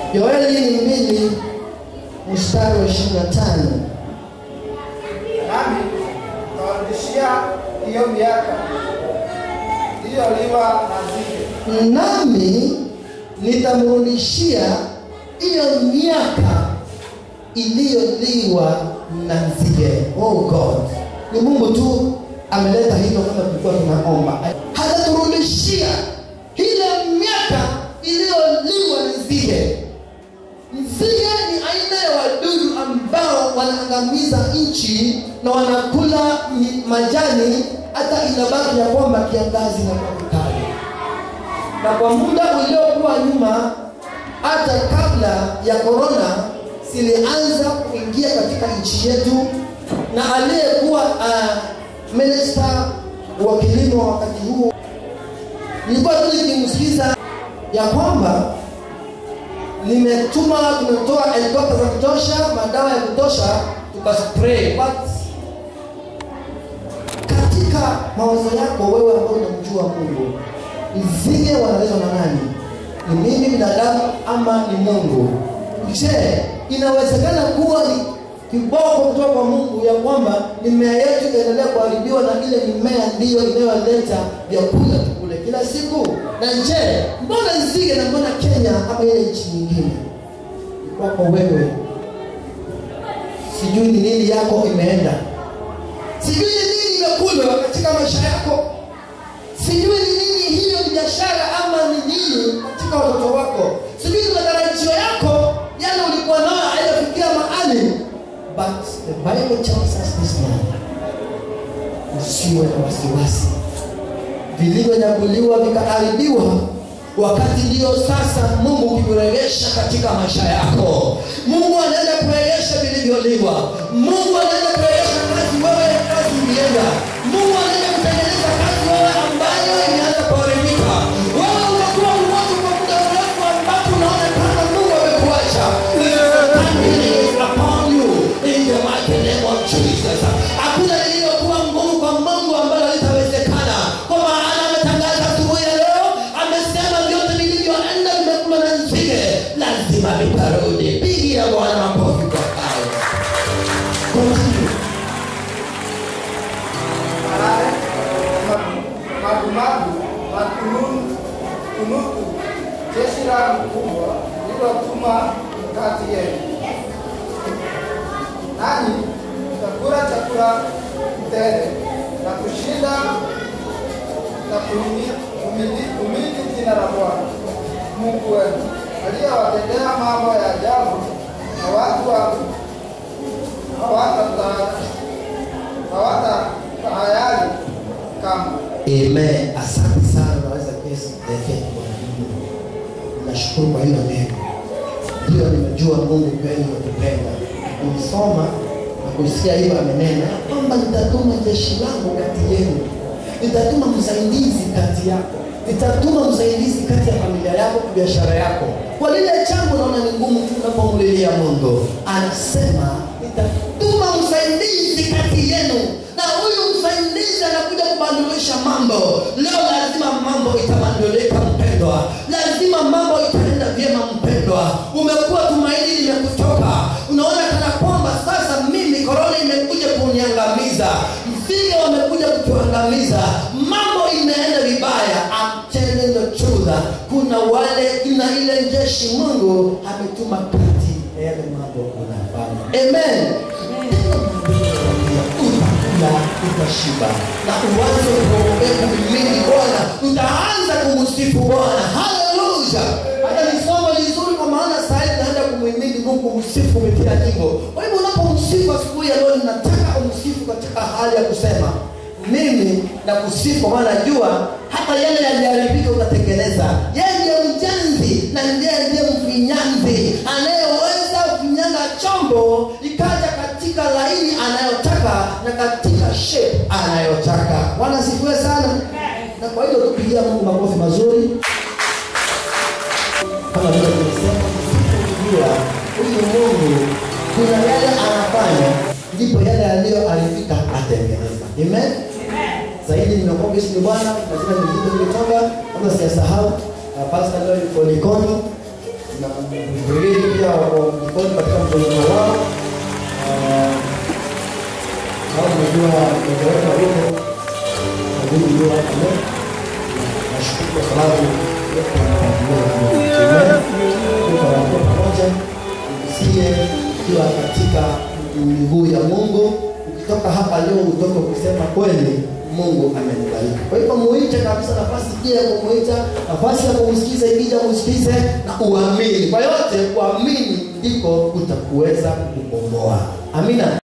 Yoeli ni mbili mstari wa ishirini na tano. nami tawarudishia hiyo miaka iliyoliwa na nzige, nami nitamrudishia hiyo miaka iliyoliwa na nzige. Oh God, ni Mungu tu ameleta hivyo, kama tulikuwa tunaomba, hataturudishia ile miaka iliyoliwa na nzige. Nzige ni aina ya wadudu ambao wanaangamiza nchi na wanakula mi- majani, hata inabaki ya kwamba kiangazi na kukali na kwa muda uliokuwa nyuma hata kabla ya korona zilianza kuingia katika nchi yetu na aliyekuwa uh, minista wa kilimo wakati huo nilikuwa tu nikimsikiza ya kwamba nimetuma tumetoa helikopta za kutosha madawa ya kutosha tukaspray but katika mawazo yako wewe ambao unamjua mungu nzige wanaletwa na nani ni mimi binadamu ama ni mungu je inawezekana kuwa ni kiboko kutoka kwa mungu ya kwamba mimea yetu itaendelea kuharibiwa na ile mimea ndiyo inayoleta vyakula tukule kila siku na je mbona nzige na mbona kenya ama ile nchi nyingine kwako wewe sijui ni nini yako imeenda sijui ni nini imekulwa katika maisha yako sijui ni nini hiyo ni biashara ama ni nini katika watoto wako sijui ni matarajio yako yale ulikuwa nayo hayafikia mahali but the bible tells us this morning usiwe na wasiwasi vilivyonyakuliwa vikaharibiwa wakati ndio sasa mungu ukikuregesha katika maisha yako mungu anaenda kuregesha vilivyoliwa mungu anaenda kuregesha kazi wewe kazi ulienda mungu anaenda kutengeneza kazi wewe ambayo imeanza kuharibika wewe umekuwa mmoja kwa muda mrefu ambapo unaonekana mungu amekuacha upon you in the mighty name of Jesus. Hakuna lililokuwa ngumu kwa Mungu ambalo litawezekana, kwa maana ametangaza asubuhi ya leo, amesema vyote vilivyoenda vimekula na nzige lazima vitarudi. Pigia Bwana makofi kwa hayo. Continue. malale, magumagu, makununu, kunuku, jeshi langu kubwa lililotuma kati yenu. Nanyi mtakula chakula tele na kushinda na kuhimi- kumili- kumiliki jina la Bwana Mungu wenu aliyewatendea mambo ya ajabu, na watu wangu hawatata- hawatatahayari kamwe. Amen. Asante sana, naweza kesi kuelekea kwa Mungu. Nashukuru kwa hilo neno. Ndio nimejua Mungu kweli anatupenda. Nimesoma na kusikia hiyo amenena ya kwamba nitatuma jeshi langu kati yenu, nitatuma msaidizi kati yako, nitatuma msaidizi kati ya familia yako, biashara yako. Kwa lile jambo naona ni ngumu tu unapomlilia Mungu, anasema nitatuma msaidizi kati yenu, na huyu msaidizi anakuja kubadilisha mambo. Leo lazima mambo itabadilika mpendwa, lazima mambo itaenda vyema mpendwa. Umekuwa tumaini limekutoka, unaona kana kwamba sasa mimi korona imekuja kuniangamiza, nzige wamekuja kutuangamiza, mambo imeenda vibaya. I'm telling the truth, kuna wale, kuna ile jeshi Mungu ametuma kati ya yale mambo unafanya. Amen. Utakula utashiba na uanze kuombea kumimini Bwana, utaanza kumsifu Bwana. Haleluya! Hata ni somo lizuri, kwa maana saa hii tunaenda kumhimidi Mungu, kumsifu kupitia nyimbo. Kwa hivyo unapomsifu asubuhi ya leo, ninataka umsifu katika hali ya kusema mimi na kusifu, kwa maana najua hata yale yaliharibika utatengeneza. Yeye ndiye mjenzi na ndiye ndiye mfinyanzi anayeweza kufinyanga chombo ikaja katika laini anayotaka na katika shape anayotaka. Bwana asifiwe sana. Na kwa hiyo tupigia Mungu makofi mazuri kama vile tumesema, kujua huyu Mungu kuna yale anafanya, ndipo yale yaliyoharibika atengeneza. Amen. Zaidi nimekuwa Yesu ni Bwana, lazima nijite nilitoka, kama sijasahau uh, Pastor Lloyd Polikoni na vilevile pia wako jikoni katika mtazamo wao. Ah, Kama unajua mmoja wetu alipo ndugu ndio hapo leo. Nashukuru kwa sababu yote tunapamoja pamoja usikie ukiwa katika miguu ya Mungu. Ukitoka hapa leo utoke ukisema kweli Mungu amenibariki. Kwa hivyo muite kabisa, nafasi pia ya kumuita, nafasi ya kumsikiza ikija umsikize na uamini. Kwa yote kuamini ndiko kutakuweza kukomboa. Amina.